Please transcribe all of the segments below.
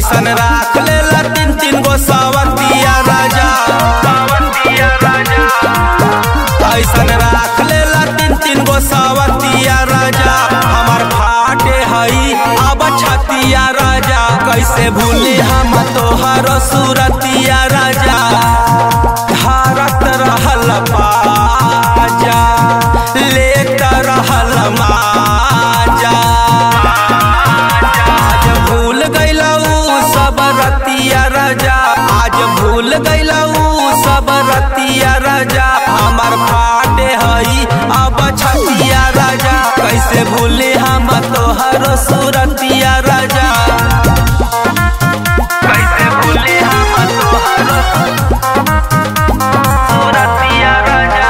ऐसन राख लेला तीन तीन गो सावतिया राजा सावतिया राजा ऐसन राख लेला तीन तीन गो सावतिया राजा हमार फाटे हई अब छतिया राजा कैसे भूले हम तोहर सूरतिया राजा धारत रहल बाजा लेत रहल माजा आज भूल गईलऊ सब रतिया राजा आज भूल गईलऊ सब रतिया राजा हमार फाटे हई अब छतिया राजा कैसे भूले हम तोहर सूरतिया राजा कैसे भूले हम तोहर सूरतिया राजा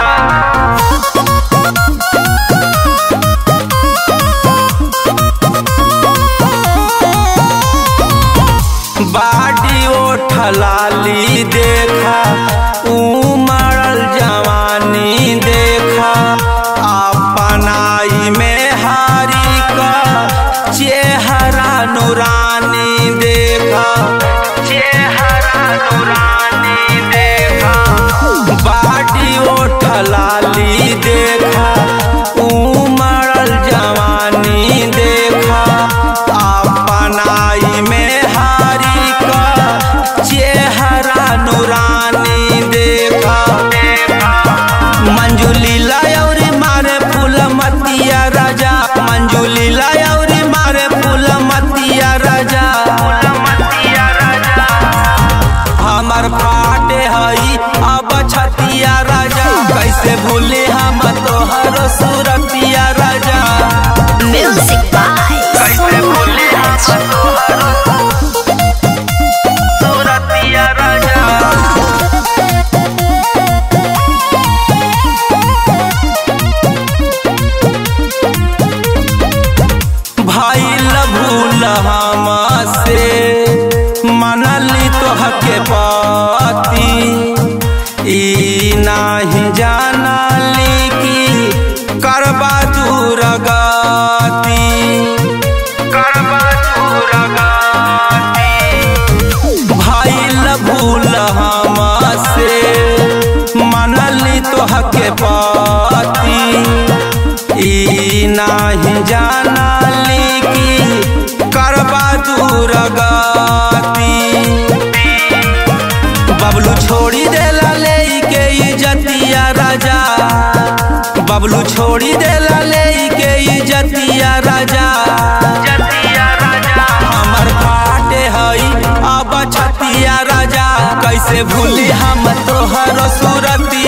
बाडी ओठलाली देखा उमड़ल जवानी देखा अपनाई में हारी का चेहरा नूरानी देखा चेहरा नूरानी देखा बाडी ओठलाली देखा उमड़ल जवानी देखा अपनाई में हारी का चेहरा नूरानी देखा मंजुली लायौरी मारे फूल मतिया राजा मंजुली लायौरी मारे फूल मतिया राजा हमर फाटे हई अब छतिया राजा कैसे भूले हम तोहर सूरतिया राजा Music by कैसे भूले हम तोहर सूरतिया राजा भइल भूल हमसे मनली तोहके पति ई नाही जानली कि करबा दूर गति करबा दूर गति भइल भूल हमसे मनली तोहके पति ई नाही जानली कि करबा दूर गति बबलू छोड़ी देला ले के इजतिया राजा बबलू छोड़ी देला ले के इजतिया राजा हमर फाटे हई अब छतिया राजा कैसे भूली हम तोहर सूरतिया